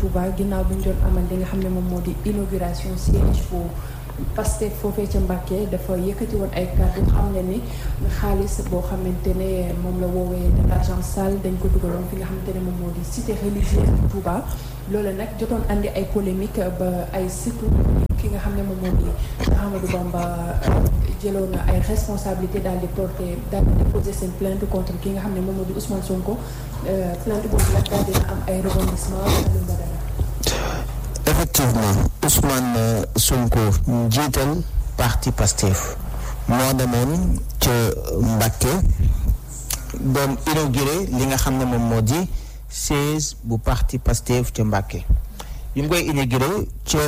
Touba ginnaaw bi ñu doon amal li nga xam ne moom moo di inauguration siège bu Pastef foofee ca Mbàkke dafa yëkkati woon ay kàddu xam ne ni xaalis boo xamante ne moom la woowee de l'argent sale dañ ko dugaloon fi nga xamante ne moom moo di cité religieuse bu Touba loolu nag jotoon andi ay polémique ba ay surtout ki nga xam ne moom moo di Ahmadou Bamba jëloon na ay responsabilité daal di porter daal di déposer seen plainte contre ki nga xam ne moom moo di Ousmane Sonko plainte boobu nag daal dina am ay rebondissement Aliou Badara effectivement Ousmane Sonko njiital parti Pastef moo demoon ca Mbàkke doon inauguré li nga xam ne moom moo di siège bu parti Pastef ca Mbàkke bi mu koy inauguré ca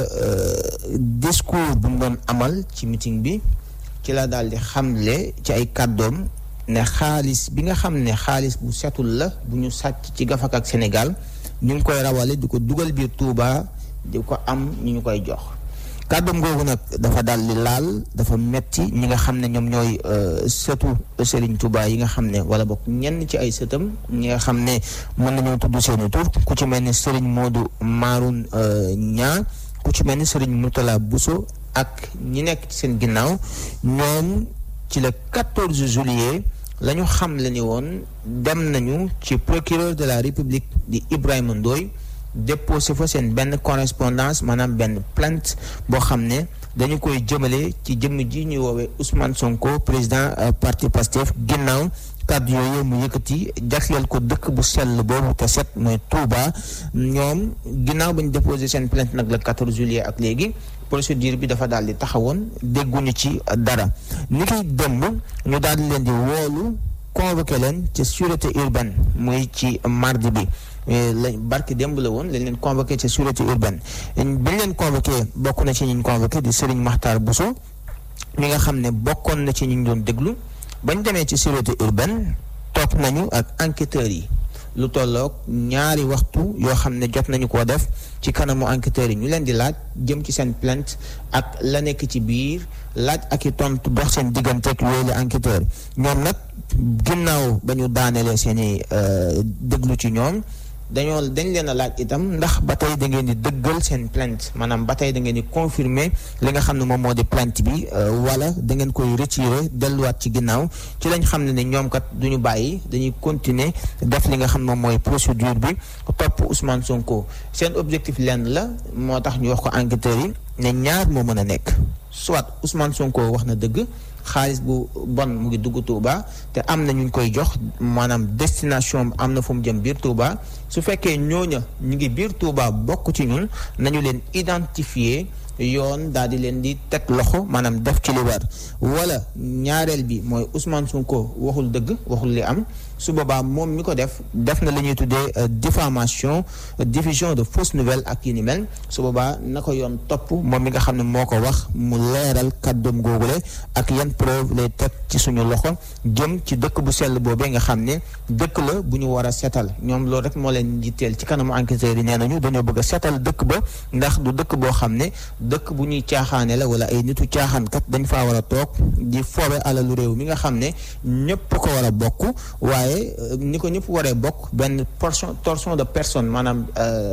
discours bu mu doon amal ci meeting bi ci la daal di xamle ci ay kàddoom ne xaalis bi nga xam ne xaalis bu setul la bu ñu sàcc ci gafak ak Sénégal ñu ngi koy rawale di ko dugal biir Touba di ko am ñu ñu koy jox kàddoom googu nag dafa daal di laal dafa metti ñi nga xam ne ñoom ñooy sëtu Serigne Touba yi nga xam ne wala bokk ñenn ci ay sëtam ñi nga xam ne mën nañoo tudd seeni tur ku ci mel ni Serigne Modou Maroun Ñaa ku ci mel ni Serigne Mourtala Bousso ak ñi nekk ci seen ginnaaw ñoom ci le 14 juillet la ñu xam le ni woon dem nañu ci procureur de la République di Ibrahima Ndoye déposé fa seen benn correspondance maanaam benn plainte boo xam ne dañu koy jëmale ci jëmm ji ñuy woowee Ousmane Sonko président parti Pastef ginnaaw kàddu yooyu mu yëkkati jagleel ko dëkk bu sell boobu te set mooy Touba ñoom ginnaaw ba ñu déposé seen plainte nag le 14 juillet ak léegi procédure bi dafa daal di taxawoon dégguñu ci dara ni koy démb ñu daal di leen di woolu convoqué leen ci sûreté urbaine muy ci mardi bi lañ barki démb la woon lañ leen convoqué ci sûreté urbaine bi ñu leen convoqué bokk na ci ñi ñu convoqué di Serigne Makhtar Bousso mi nga xam ne bokkoon na ci ñi ñu doon déglu bañ demee ci sûreté urbaine toog nañu ak enquêteurs yi lu tolloog ñaari waxtu yoo xam ne jot nañu koo def ci kanamu enquêteurs yi ñu leen di laaj jëm ci seen plainte ak la nekk ci biir laaj ak i tontu dox seen digganteeg yooyu la enquêteurs ñoom nag ginnaaw ba ñu daanelee seen i déglu ci ñoom dañoo dañ leen a laaj itam ndax ba tey da ngeen di dëggal seen plainte maanaam ba tey da ngeen di confirmer li nga xam ne moom moo di plainte bi wala da ngeen koy retirer delluwaat ci ginnaaw ci lañ xam ne ne ñoom kat duñu bàyyi dañuy continuer def li nga xam ne moom mooy procédure bi topp Ousmane Sonko seen objectif lenn la moo tax ñu wax ko enquêteurs yi ne ñaar moo mën a nekk soit Ousmane Sonko wax na dëgg xaalis bu bon mu ngi dugg Touba te am na ñu ngi koy jox maanaam destination am na fu mu jëm biir Touba su fekkee ñooña ñu ngi biir Touba bokk ci ñun nañu leen identifier yoon daal di leen di teg loxo maanaam def ci li war wala ñaareel bi mooy Ousmane Sonko waxul dëgg waxul li am su boobaa moom mi ko def def na li ñuy tuddee diffamation diffusion de fausses nouvelles ak yi ni mel su boobaa na ko yoon topp moom mi nga xam ne moo ko wax mu leeral kàddoom googule ak yan preuve lay teg ci suñu loxo jëm ci dëkk bu sell boobee nga xam ne dëkk la bu ñu war a setal ñoom loolu rek moo leen jitteel ci kanamu enquêteurs yi nee nañu dañoo bëgg a setal dëkk ba ndax du dëkk boo xam ne dëkk bu ñuy caaxaane la wala ay nitu caaxaankat dañ faa war a toog di foobe alalu réew mi nga xam ne ñëpp ko war a bokk waaye ni ko ñëpp waree bokk benn portion torsion de personne maanaam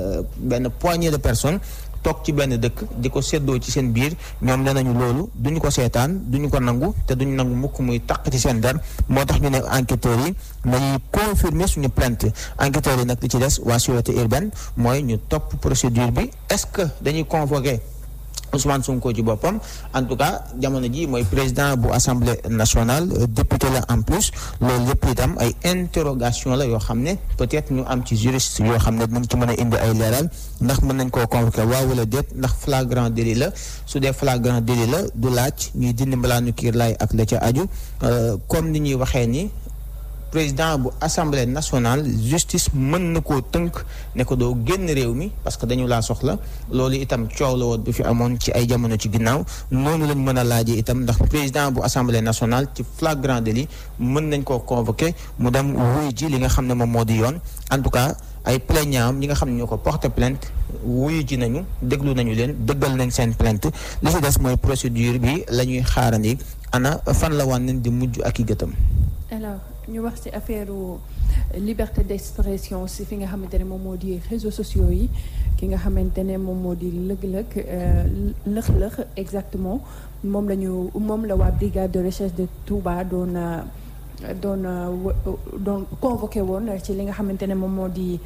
benn poignée de personnes toog ci benn dëkk di ko séddoo ci seen biir ñoom nee nañu loolu duñu ko seetaan duñu ko nangu te duñu nangu mukk muy taq ci seen der moo tax ñu ne enquêteurs yi nañuy confirmer suñu plainte enquêteurs yi nag li ci des waa sûreté urbaine mooy ñu topp procédure bi est-ce que dañuy convoquer Ousmane Sonko ci boppam en tout cas jamono ji mooy président bu assemblée nationale député la en plus loolu yëpp itam ay interrogation la yoo xam ne peut-être ñu am ci juriste yoo xam ne dinañ ci mën a indi ay leeral ndax mën nañ koo convoqué waaw wala déet ndax flagrant délit la su dee flagrant délit la du laaj ñuy dindi mbalaanu kiir laay ak la ca aju comme ni ñuy waxee ni président bu assemblée nationale justice mën na koo tënk ne ko doo génn réew mi parce que dañu laa soxla loolu itam coow la woon bu fi amoon ci ay jamono ci ginnaaw noonu lañ mën a laajee itam ndax président bu assemblée nationale ci flagrant délit mën nañ koo convoqué mu dem wuy ji li nga xam ne moom moo di yoon en tout cas ay plaignants ñi nga xam ne ñoo ko porté plainte wuyu ji nañu déglu nañu leen dëggal nañ seen plainte li ci des mooy procédure bi la ñuy xaarandi ana fan la wan nañ di mujj ak i gëtam alors ñu wax ci affaire liberté d'expression si fi nga xamante ne moom moo di réseaux sociaux yi ki nga xamante ne moom moo di lëg-lëg lëx-lëx exactement moom la ñu moom la waa brigade de recherche de Touba doon doon doon convoqué woon ci li nga xamante ne moom moo di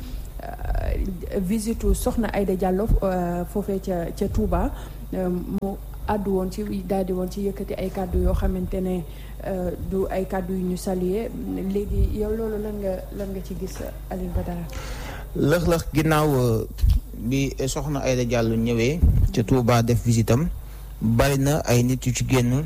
visite soxna Aïda Diallo foofee ca ca Touba mu àddu woon ci daal di woon ci yëkkati ay kàddu yoo xamante ne du ay kàddu yu ñu saluer léegi yow loolu lan nga lan nga ci gis Alioune Badara lëx-lëx ginnaaw bi soxna Aïda Diallo ñëwee ca Touba def visitam bari na ay nit yu ci génn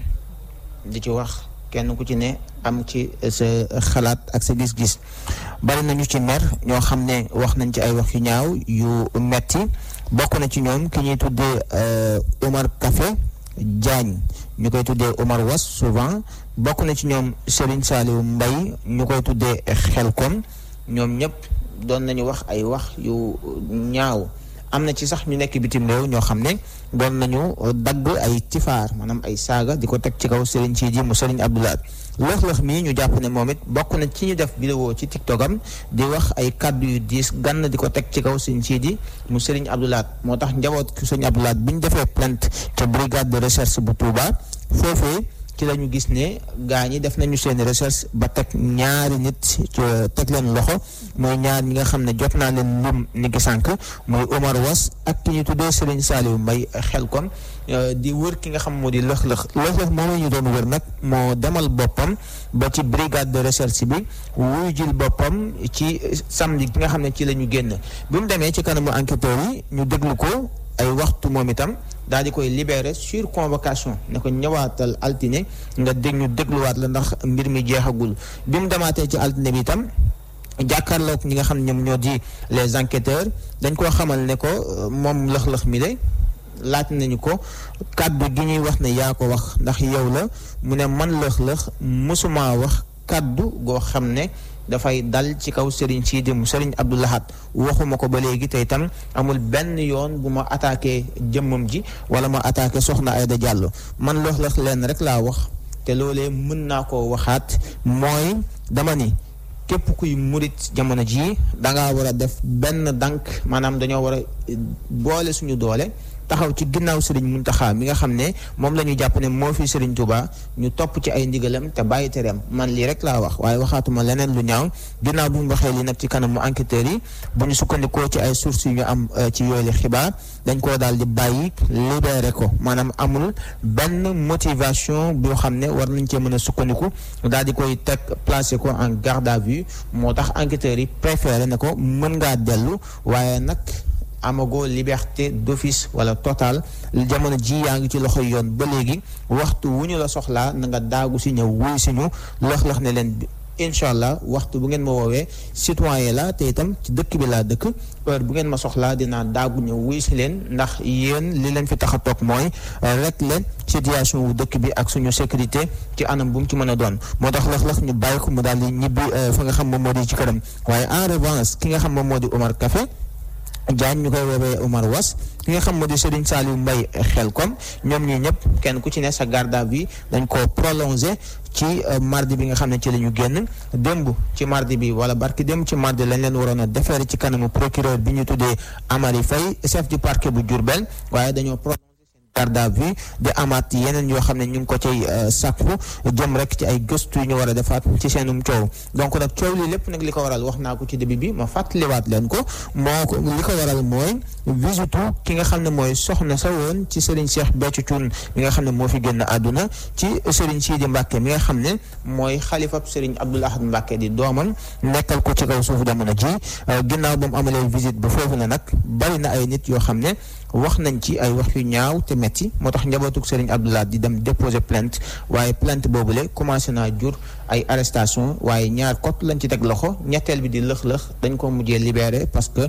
di ci wax kenn ku ci ne am ci sa xalaat ak sa gis-gis bari na ñu ci mer ñoo xam ne wax nañ ci ay wax yu ñaaw yu metti bokk na ci ñoom ki ñuy tuddee Omar Café Diagne ñu koy tuddee Omar Was souvent bokk na ci ñoom Serigne Saliou Mbaye ñu koy tuddee Xelkom ñoom ñëpp doon nañu wax ay wax yu ñaaw am na ci sax ñu nekk bitim réew ñoo xam ne doon nañu dagg ay tifaar maanaam ay saaga di ko teg ci kaw Serigne Sidi mu Serigne Abdoulaye lëx-lëx mii ñu jàpp ne moom it bokk na ci ñu def vidéo ci tiktokam di wax ay kàddu yu diis gann di ko teg ci kaw Serigne Sidi mu Serigne Abdoulaye moo tax njaboot Serigne Abdoulaye bi ñu defee plainte ca brigade de recherche bu Touba foofee ci la ñu gis ne gaa ñi def nañu seen recherche ba teg ñaari nit teg leen loxo mooy ñaar ñi nga xam ne jot naa leen lum ni ki sànq muy Omar Was ak ki ñu tuddee Serigne Saliou Mbaye xel kon di wër ki nga xam moo di lëx-lëx lëx-lëx moom ñu doon wër nag moo demal boppam ba ci brigade de recherche bi wuy jil boppam ci samedi bi nga xam ne ci la ñu génn bi mu demee ci kanamu enquêteurs yi ñu déglu ko ay waxtu moom itam daal di koy libéré sur convocation ne ko ñëwaatal altine nga dégg ñu dégluwaat la ndax mbir mi jeexagul bi mu demaatee ci altine bi itam jàkkaarloog ñi nga xam ne ñoom ñoo di les enquêteurs dañ koo xamal ne ko moom lëx-lëx mi de laaj nañu ko kàddu gi ñuy wax ne yaa ko wax ndax yow la mu ne man lëx-lëx mësumaa wax kàddu goo xam ne dafay dal ci kaw Serigne Sidi mu Serigne Abdou Lahad waxuma ko ba léegi te itam amul benn yoon bu ma attaqué jëmmam ji wala ma attaqué soxna Aïda Diallo man lëx-lëx leen rek laa wax te loolee mën naa koo waxaat mooy dama ni képp kuy murit jamono jii dangaa war a def benn dànk maanaam dañoo war a boole suñu doole taxaw ci ginnaaw Serigne Mountakha mi nga xam ne moom la ñu jàpp ne moo fi Serigne Touba ñu topp ci ay ndigalam te bàyyi tereem man lii rek laa wax waaye waxaatuma leneen lu ñaaw ginnaaw bu ñu waxee lii nag ci kanamu enquêteurs yi bu ñu sukkandikoo ci ay sources yu ñu am ci yooyu xibaar dañ koo daal di bàyyi libéré ko maanaam amul benn motivation boo xam ne war nañ cee mën a sukkandiku daal di koy teg placé ko en garde à vue moo tax enquêteurs yi préféré ne ko mën ngaa dellu waaye nag. amagoo liberté d'office wala total jamono ji yaa ngi ci loxo yoon ba léegi waxtu wu ñu la soxlaa na nga daagu si ñëw wuy si ñu lox-lox ne leen incha allah waxtu bu ngeen ma woowee citoyen la te itam ci dëkk bi laa dëkk heure bu ngeen ma soxlaa dinaa daagu ñëw wuy si leen ndax yéen li leen fi tax a toog mooy rek leen situation wu dëkk bi ak suñu sécurité ci anam bu mu ci mën a doon moo tax lox-lox ñu bàyyi ko mu daal di ñibbi fa nga xam moom moo di ci këram waaye en revanche ki nga xam moom moo di Omar Café Diagne ñu koy woowee Omar Was ki nga xam moo di Serigne Saliou Mbaye xel kom ñoom ñii ñëpp kenn ku ci ne sa garde à vue dañ ko prolongé ci mardi bi nga xam ne ci la ñu génn démb ci mardi bi wala barki démb ci mardi lañ leen waroon a defeere ci kanamu procureur bi ñu tuddee Amary Faye chef du parquet bu Diourbel waaye dañoo prolongé garde à vue di amaat yeneen yoo xam ne ñu ngi ko cay sàkku jëm rek ci ay gëstu yu ñu war a defaat ci seenum coow donc nag coow li lépp nag li ko waral wax naa ko ci début bi ma fàttaliwaat leen ko moo ko li ko waral mooy visitu ki nga xam ne mooy soxna sa woon ci Serigne Cheikh Béthio Thioune mi nga xam ne moo fi génn àdduna ci Serigne Sidi Mbacke mi nga xam ne mooy xalifab Serigne Abdoul Ahad Mbacke di doomam nekkal ko ci kaw suufu jamono ji ginnaaw ba mu amalee visite ba foofu na nag bari na ay nit yoo xam ne wax nañ ci ay wax yu ñaaw te metti moo tax njabootuk Serigne Abdoulaye di dem déposer plainte waaye plainte boobule commencé naa jur ay arrestation waaye ñaar kot lañ ci teg loxo ñetteel bi di lëx-lëx dañ ko mujjee libéré parce que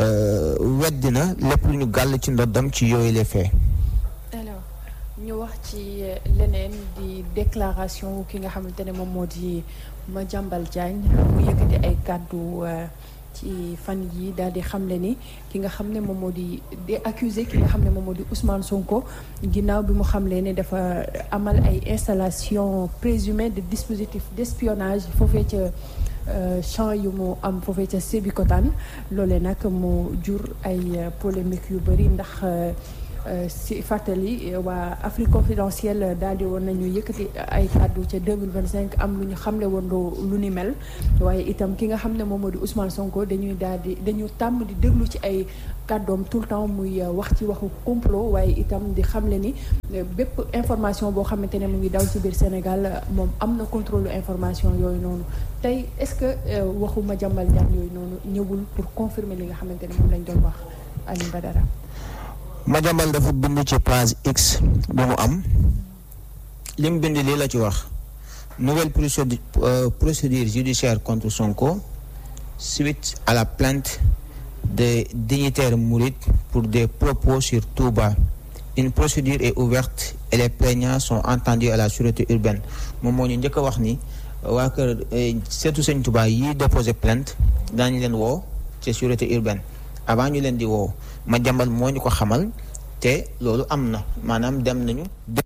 weddi na lépp lu ñu gàll ci ndoddam ci yooyu les faits alors ñu wax ci leneen di déclaration ki nga xamante ne moom moo di Madiambal Diagne mu yëkkati ay kàddu ci fan yi daal di xamle ni ki nga xam ne moom moo di di accusé ki nga xam ne moom moo di Ousmane Sonko ginnaaw bi mu xamle ne dafa amal ay installation présumée de dispositifs d'espionnage foofee ca champ yu mu am foofee ca Sébikotane loolee nag mu jur ay polémique yu bëri ndax si fàttali waa Afrique confidentielle daal di woon nañu yëkkati ay kàddu ca 2025 am lu ñu xamle woon lu ni mel waaye itam ki nga xam ne moom moo di Ousmane Sonko dañuy daal di dañu tàmm di déglu ci ay kàddoom tout le temps muy wax ci waxu complot waaye itam di xamle ni bépp information boo xamante ne mu ngi daw ci biir Sénégal moom am na contrôle information yooyu noonu tey est-ce que waxu Madiambal Diagne yooyu noonu ñëwul pour confirmer li nga xamante ne moom lañ doon wax Alioune Badara Madiambal dafa bind ci page X bu mu am li mu bind lii la ci wax nouvelle procédure procédure judiciaire contre Sonko suite à la plainte des dignitaires mourides pour des propos sur Touba une procédure est ouverte et les plaignants sont entendus à la sûreté urbaine moom moo ñu njëkk a wax ni waa kër seetu sëñ Touba yi déposé plainte daañu leen woo ci sûreté urbaine avant ñu leen di woo Madiambal moo ñu ko xamal te loolu am na maanaam dem nañu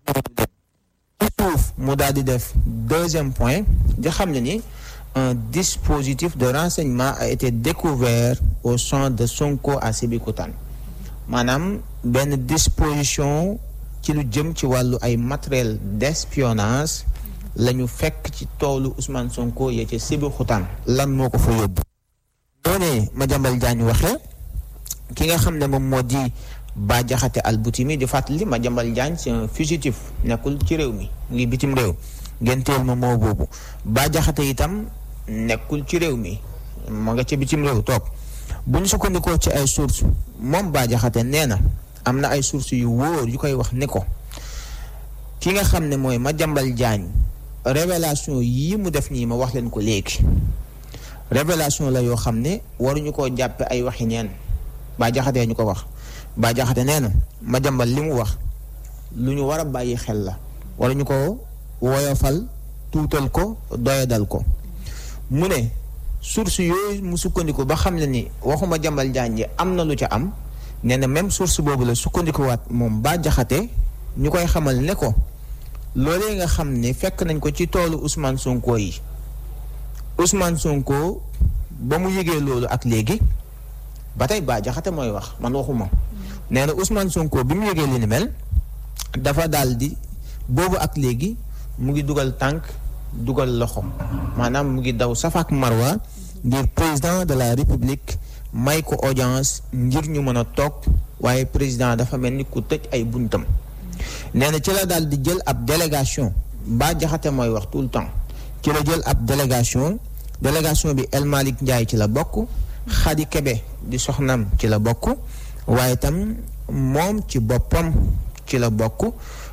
suuf mu daal di def deuxième point di xam ne ni un dispositif de renseignement a été découvert au champ de Sonko à Sébikotane maanaam benn disposition ci lu jëm ci wàllu ay matériel d'espionnage la ñu fekk ci toolu Ousmane Sonko yee ca Sébikotane lan moo ko fa yóbbu noonee Madiambal Diagne waxee ki nga xam ne moom moo di Bah Diakhaté Alboutimi di fàttali Madiambal Diagne c'est un fugitif nekkul ci réew mi mu ngi bitim réew ngeen teel ma moo boobu Bah Diakhaté itam nekkul ci réew mi moo nga ca bitim réew toog bu ñu sukkandikoo ci ay sources moom Bah Diakhaté nee na am na ay sources yu wóor yu koy wax ni ko ki nga xam ne mooy Madiambal Diagne révélation yii mu def nii ma wax leen ko léegi révélation la yoo xam ne waruñu koo jàppe ay waxi neen Bah Diakhaté ñu ko wax Bah Diakhaté nee na Madiambal li mu wax lu ñu war a bàyyi xel la waruñu ko woyofal tuutal ko doyadal ko mu ne source yooyu mu sukkandiku ba xam ne ni waxu Madiambal Diagne am na lu ca am nee na même source boobu la sukkandikuwaat moom Bah Diakhaté ñu koy xamal ne ko loolee nga xam ne fekk nañ ko ci toolu Ousmane Sonko yi Ousmane Sonko ba mu yëgee loolu ak léegi ba tey Bah Diakhaté mooy wax man waxuma nee na Ousmane Sonko bi mu yëgee li ni mel dafa daal di boobu ak léegi mu ngi dugal tànk dugal loxo maanaam mu ngi daw safaak marwa ngir président de la république may ko audience ngir ñu mën a toog waaye président dafa mel ni ku tëj ay buntam nee na ci la daal di jël ab délégation Bah Diakhaté mooy wax tout le temps ci la jël ab délégation délégation bi El Malick Ndiaye ci la bokk Khady Kébé di soxnam ci la bokk waaye itam moom ci boppam ci la bokk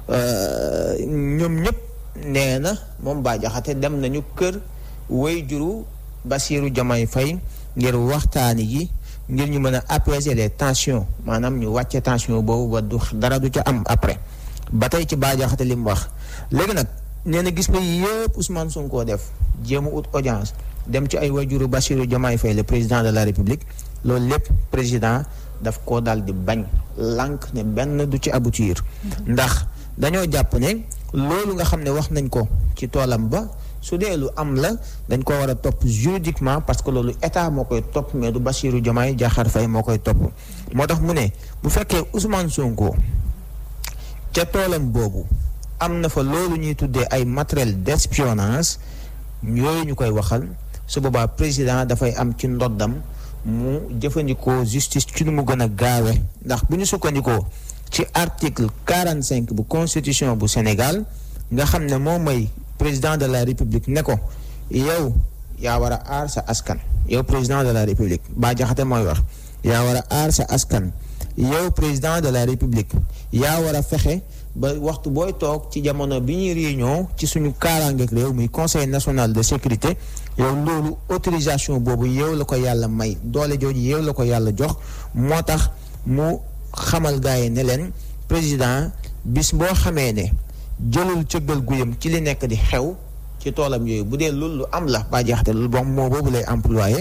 ñoom ñëpp nee na moom Bah Diakhaté dem nañu kër way juru Bassirou Diomaye Faye ngir waxtaani yi ngir ñu mën a apaiser les tensions maanaam ñu wàcce tension boobu ba du dara du ca am après ba tey ci Bah Diakhaté li mu wax léegi nag nee na gis nga yëpp Ousmane Sonko def jéem a ut audience dem ci ay wajuru Bassirou Diomaye Faye le président de la République loolu lépp président daf koo daal di bañ lànk ne benn du ci aboutir ndax dañoo jàpp ne loolu nga xam ne wax nañ ko ci toolam ba su dee lu am la dañ ko war a topp juridiquement parce que loolu état moo koy topp mais du Bassirou Diomaye Diakhar Faye moo koy topp moo tax mu ne bu fekkee Ousmane Sonko ca toolam boobu am na fa loolu ñuy tuddee ay matériel d'espionnage yooyu ñu koy waxal su boobaa président dafay am ci ndoddam mu jëfandikoo justice ci nu mu gën a gaawe ndax bu ñu sukkandikoo ci article quarante cinq bu constitution bu Sénégal nga xam ne moom mooy président de la république ne ko yow yaa war a aar sa askan yow président de la république Bah Diakhaté mooy wax yaa war a aar sa askan yow président de la république yaa war a fexe ba waxtu booy toog ci jamono bi ñuy réunion ci suñu kaaraangeeg réew muy conseil national de sécurité yow loolu autorisation boobu yow la ko yàlla may doole jooju yow la ko yàlla jox moo tax mu xamal gars yi ne leen président bis boo xamee ne jëlul cëggal guyam ci li nekk di xew ci toolam yooyu bu dee loolu lu am la Bah Diakhaté loolu bon moo boobu lay employé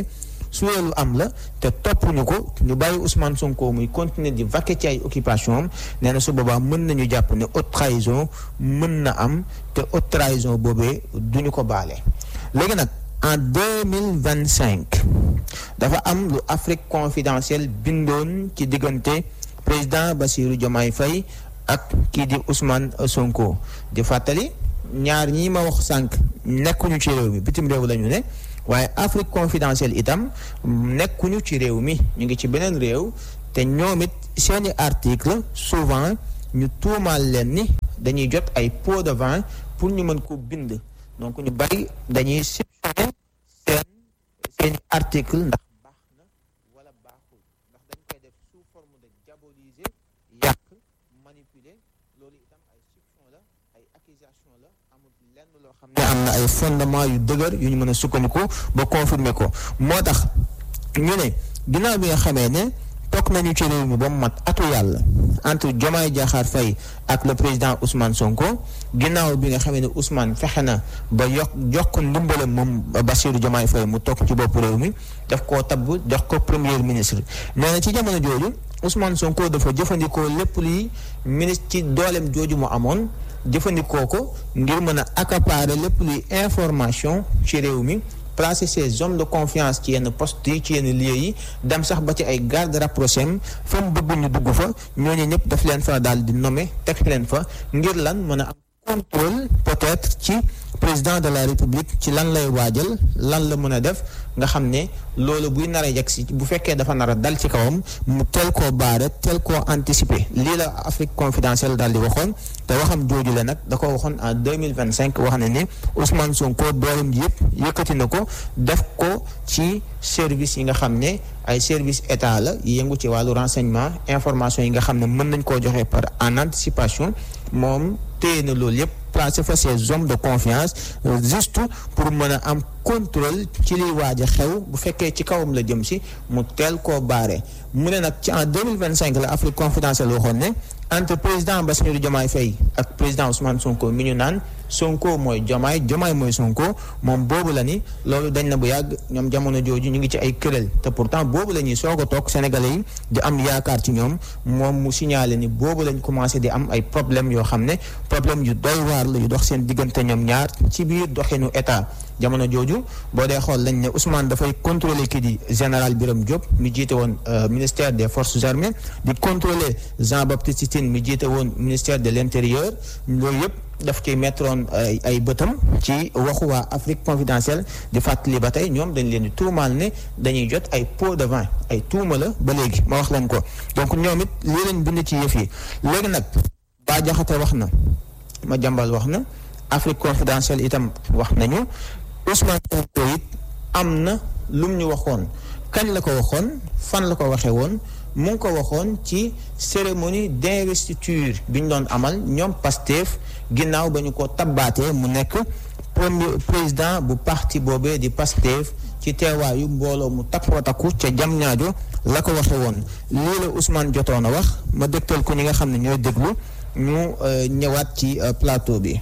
su loolu am la te toppuñu ko ñu bàyyi Ousmane Sonko muy continuer di vaquer ci ay occupation am nee na su boobaa mën nañu jàpp ne haute trahison mën na am te haute trahison boobee duñu ko baale léegi nag en deux mille vingt cinq dafa am lu Afrique confidentielle bindoon ci diggante président Bassirou Diomaye Faye ak kii di Ousmane Sonko di fàttali ñaar ñii ma wax sànq nekkuñu ci réew mi bitim réew la ñu ne waaye Afrique confidentielle itam nekkuñu ci réew mi ñu ngi ci beneen réew te ñoom it seeni article souvent ñu tuumaal leen ni dañuy jot ay pots de vin pour ñu mën ko bind donc ñu bari dañuy soupçonné seen seeni article ndax baax na wala baaxul ndax dañ koy def sous forme de diaboliser yàq manipuler loolu itam ay soupçon la ay accusation la amul lenn loo xam ne am na ay fondement yu dëgër yu ñu mën a sukkandiku ba confirmer ko moo tax ñu ne ginnaaw bi nga xamee ne toog nañu ci réew mi ba mu mat atu yàlla entre Diomaye Diakhar Faye ak le président Ousmane Sonko ginnaaw bi nga xamee ne Ousmane fexe na ba yokk jox ko ndimbalam moom Bassirou Diomaye Faye mu toog ci bopp réew mi daf koo tabb jox ko premier ministre nee na ci jamono jooju Ousmane Sonko dafa jëfandikoo lépp luy ministre ci dooleem jooju mu amoon jëfandikoo ko ngir mën a accaparer lépp luy information ci réew mi placer ces hommes de confiance ci yenn poste yi ci yenn lieux yi dem sax ba ci ay garde rapproché fa mu bëgg ñu dugg fa ñooñu ñëpp daf leen fa daal di nommer teg leen fa ngir lan mën a am contrôle peut-être ci président de la république ci lan lay waajal lan la mën a def nga xam ne loolu buy nar a yegg si bu fekkee dafa nar a dal ci kawam mu teel koo baare teel koo anticiper lii la Afrique confidentielle daal di waxoon te waxam jooju la nag da ko waxoon en deux mille vingt cinq wax na ni Ousmane Sonko dooram ji yëpp yëkkati na ko def ko ci service yi nga xam ne ay service état la yëngu ci wàllu renseignement information yi nga xam ne mën nañ koo joxe par en anticipation moom téye na loolu yëpp placé fa ces hommes de confiance juste pour mën a am contrôle ci liy waaj a xew bu fekkee ci kawam la jëm si mu teel koo baare mu ne nag ci en deux mille vingt cinq la Afrique confidentielle waxoon ne entre président Bassirou Diomaye Faye ak président Ousmane Sonko mi ñu naan Sonko mooy Diomaye Diomaye mooy Sonko moom boobu la ni loolu dañ na bu yàgg ñoom jamono jooju ñu ngi ci ay këral te pourtant boobu la ñuy soog a toog sénégalais yi di am yaakaar ci ñoom moom mu signalé ni boobu lañ commencé di am ay problème yoo xam ne problème yu doy waar la yu dox seen diggante ñoom ñaar ci biir doxinu état jamono jooju boo dee xool lañ ne Ousmane dafay contrôler kii di général Birame Diop mi jiite woon ministère des forces armées di contrôler Jean Baptiste Tine mi jiite woon ministère de l'intérieur loolu yëpp daf ciy mettroon ay ay bëtam ci waxu waa Afrique confidentielle di fàttali ba tey ñoom dañ leen di tuumaal ne dañuy jot ay pots de vin ay tuuma la ba léegi ma wax leen ko donc ñoom it lii leen bind ci yëf yi léegi nag Bah Diakhaté wax na ma jàmbal wax na Afrique confidentielle itam wax nañu Ousmane Sonko it am na lum ñu waxoon kañ la ko waxoon fan la ko waxee woon mu ngi ko waxoon ci cérémonie d'investiture bi ñu doon amal ñoom Pastef ginnaaw ba ñu ko tabbaatee mu nekk premier président bu parti boobee di Pastef ci teewaayu mbooloo mu takkoo takku ca jam ñaajo la ko waxe woon lii la Ousmane jotoon a wax ma dëgtal ko ñi nga xam ne ñooy déglu ñu ñëwaat ci plateau bi.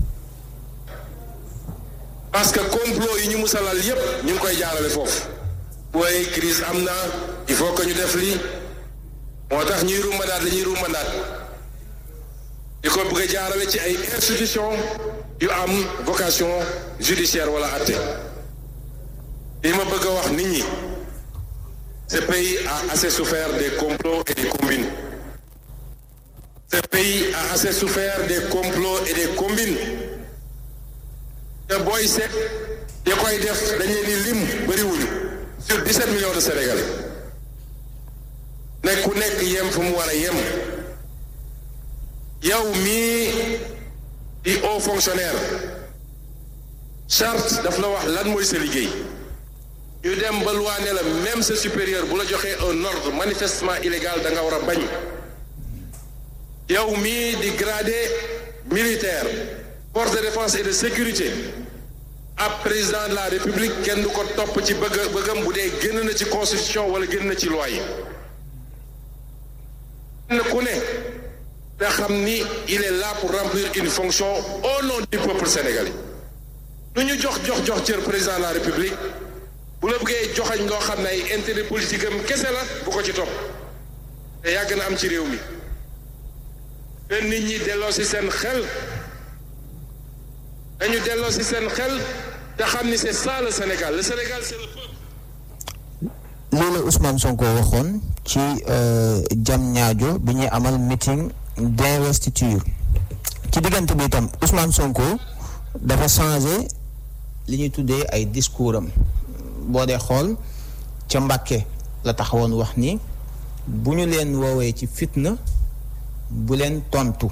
parce que complot yi ñu musalal yépp ñu ngi koy jaarale foofu. waaye crise am na il faut que ñu def lii moo tax ñuy rumbandaat dañuy rumbandaat di ko bëgg a jaarale ci ay institution yu am vocation judiciaire wala atte li ma bëgg a wax nit ñi ce pays a assez souffert des complots et des combines ce pays a assez souffert des complots et des combines te booy seet ya koy def dañuy ni lim bëriwuñu sur 17 millions de Sénégalais nekk ku nekk yem fu mu war a yem yow mii di haut fonctionnaire charte daf la wax lan mooy sa liggéey ñu dem ba loi ne la même sa supérieur bu la joxee un ordre manifestement illégal da nga war a bañ yow mii di gradé militaire force de défense et de sécurité ab président de la république kenn du ko topp ci bëgg bëggam bu dee génn na ci constitution wala génn na ci loi yi kenn ku ne nga xam ni il est là pour remplir une fonction au nom du peuple sénégalais lu ñu jox jox jox cër président de la république bu la bëggee joxañ loo xam ne ay intérêt politique am kese la bu ko ci topp te yàgg na am ci réew mi te nit ñi delloo si seen xel dañu delloo si seen xel te xam ni c'est ça le Sénégal le Sénégal c'est le peuple lii la Ousmane Sonko waxoon ci jam ñaajo bi ñuy amal meeting d'investiture ci diggante bi itam Ousmane Sonko dafa changé li ñuy tuddee ay discours am boo dee xool ca Mbàkke la taxawoon wax ni bu ñu leen woowee ci fitna bu leen tontu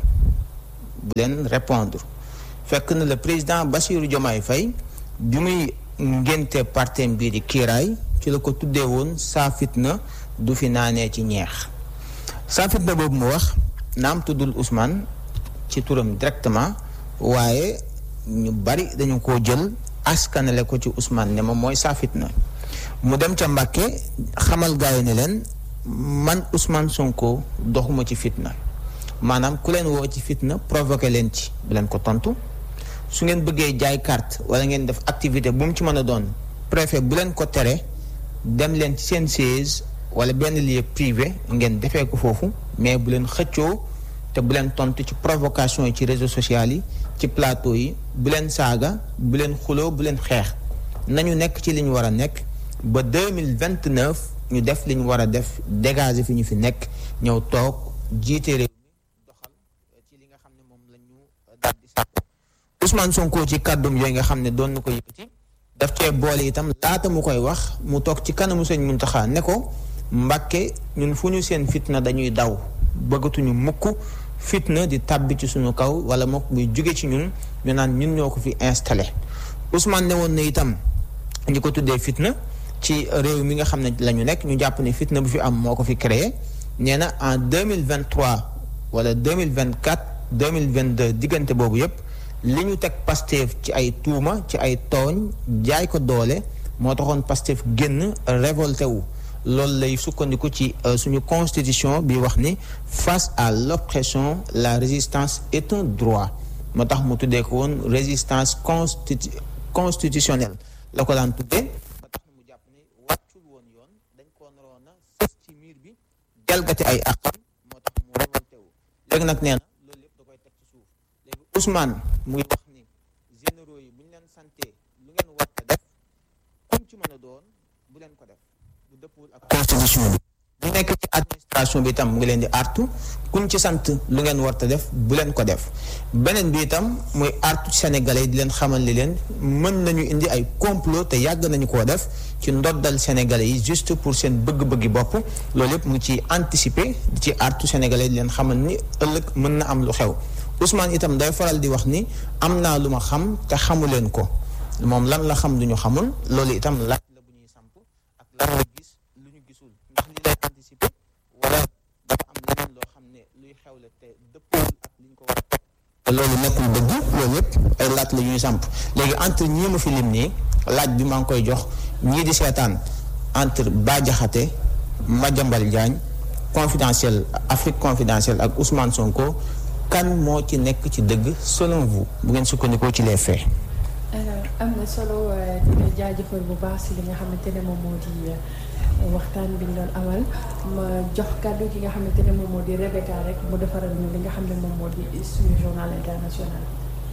bu leen répondre fekk na le président Bassirou Diomaye Faye bi muy ngénte partem bii di kiiraay ci la ko tuddee woon saa fitna du fi naanee ci ñeex saa fitna boobu mu wax naam tuddul Ousmane ci turam directement waaye ñu bari dañu ko jël askanale ko ci Ousmane ne ma mooy saa fitna mu dem ca Mbàkke xamal gaay yi ne leen man Ousmane Sonko doxuma ci fitna maanaam ku leen woo ci fitna provoqué leen ci bu leen ko tontu su ngeen bëggee jaay carte wala ngeen def activité bu mu ci mën a doon préfet bu leen ko tere dem leen ci seen siège wala benn lieu privé ngeen defee ko foofu mais bu leen xëccoo te bu leen tontu ci provocation yi ci réseaux sociaux yi ci plateau yi bu leen saaga bu leen xuloo bu leen xeex nañu nekk ci li ñu war a nekk ba deux mille vingt neuf ñu def li ñu war a def dégager fi ñu fi nekk ñëw toog jiite réew mi doxal ci li nga xam ne moom la ñu daal di sàkku Ousmane Sonko ci kàddum yooyu nga xam ne doon na ko yëkkati daf cee boole itam laata mu koy wax mu toog ci kanamu sëñ Muntaxa ne ko Mbàkke ñun fu ñu seen fitna dañuy daw bëggatuñu mukk fitna di tàbbi ci suñu kaw wala mook muy jóge ci ñun ñu naan ñun ñoo ko fi installé Ousmane ne woon na itam ñi ko tuddee fitna ci réew mi nga xam ne la ñu nekk ñu jàpp ne fitna bu fi am moo ko fi créé nee na en deux mille vingt trois wala deux mille vingt quatre deux mille vingt deux diggante boobu yépp li ñu teg Pastef ci ay tuuma ci ay tooñ jaay ko doole moo taxoon Pastef génn révolté wu loolu lay sukkandiku ci suñu constitution bi wax ni face à l'oppression la résistance est un droit moo tax mu tuddee ko woon résistance constitu constitutionnelle la ko daan tuddee ba tax mu jàpp ni wàccul woon yoon dañ koo naroon a sës ci miir bi jalgati ay àqam moo tax mu révolté wu léegi nag nee na loolu lépp da koy teg ci suuf léegi Ousmane mu ngi wax ni généraux yi bu ñu leen santé lu ngeen war a def comme ci mën a doon bu leen ko def bu dëppul ak constitution bi bu nekk ci administration bi itam mu ngi leen di artu kuñ ci sant lu ngeen war a def bu leen ko def beneen bi itam muy artu sénégalais di leen xamal li leen mën nañu indi ay complot te yàgg nañu koo def ci ndoddal sénégalais yi juste pour seen bëgg-bëggi bopp loolu yëpp mu ngi ci anticiper di ci artu sénégalais di leen xamal ni ëllëg mën na am lu xew Ousmane itam day faral di wax ni am naa lu ma xam te xamu leen ko moom lan la xam du ñu xamul loolu itam laaj la bu ñuy samp ak lan la gis lu ñu gisul ndax li lay anticiper wala dafa am leneen loo xam ne luy xew la te dëppoo ak li ñu ko war a teg te loolu nekkul dëgg loolu yëpp ay laaj la ñuy samp léegi entre ñii ma fi lim nii laaj bi maa ngi koy jox ñii di seetaan entre Bah Diakhaté Madiambal Diagne confidentiel Afrique confidentielle ak Ousmane Sonko kan moo ci nekk ci dëgg selon vous bu ngeen sukkandikoo ci les faits. alors am na solo dina jaajëfal bu baax si li nga xamante ne moom moo di waxtaan bi ñu doon amal ma jox kàddu gi nga xamante ne moom moo di Rebecca rek mu defaral ñu li nga xam ne moom moo di suñu journal international.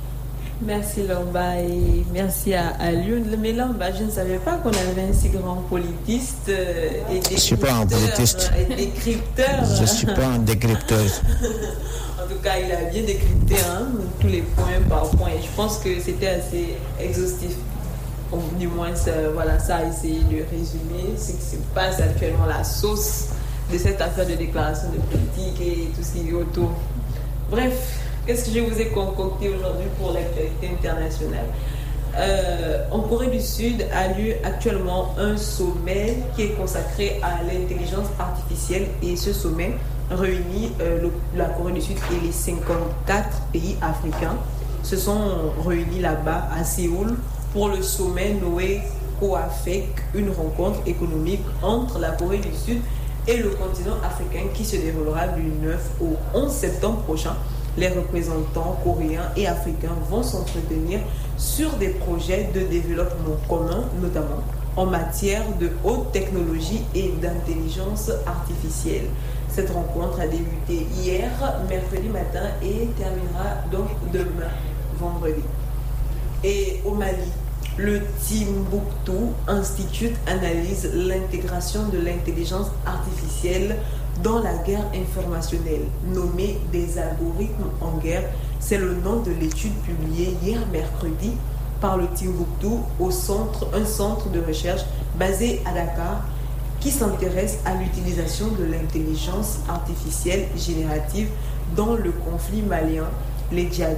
Merci Lomba et merci à, à Lyon. Mais Lomba, je ne savais pas qu'on avait un si grand politiste euh, et Je suis pas un politiste. et décrypteur. Je suis pas un décrypteur. En tout cas, il a bien décrypté hein, tous les points par point. Et je pense que c'était assez exhaustif. Ou du moins, ça, voilà, ça a essayé de résumer ce qui se passe actuellement, la sauce de cette affaire de déclaration de politique et tout ce qui est autour. Bref, qu'est-ce que je vous ai concocté aujourd'hui pour l'actualité internationale Euh, En Corée du Sud a lieu actuellement un sommet qui est consacré à l'intelligence artificielle et ce sommet réunit euh, le- la Corée du Sud et les 54 pays africains se sont réunis là-bas à Séoul pour le sommet Noé COAFEC, une rencontre économique entre la Corée du Sud et le continent africain qui se déroulera du 9 au 11 septembre prochain. Les représentants coréens et africains vont s'entretenir sur des projets de développement commun, notamment en matière de haute technologie et d'intelligence artificielle. Cette rencontre a débuté hier, mercredi matin, et terminera donc demain, vendredi. Et au Mali, le Timbuktu Institute analyse l'intégration de l'intelligence artificielle dans la guerre informationnelle, nommée des algorithmes en guerre. C'est le nom de l'étude publiée hier mercredi par le Timbuktu au centre, un centre de recherche basé à Dakar qui s'intéresse à l'utilisation de l'intelligence artificielle générative dans le conflit malien. Les djihadistes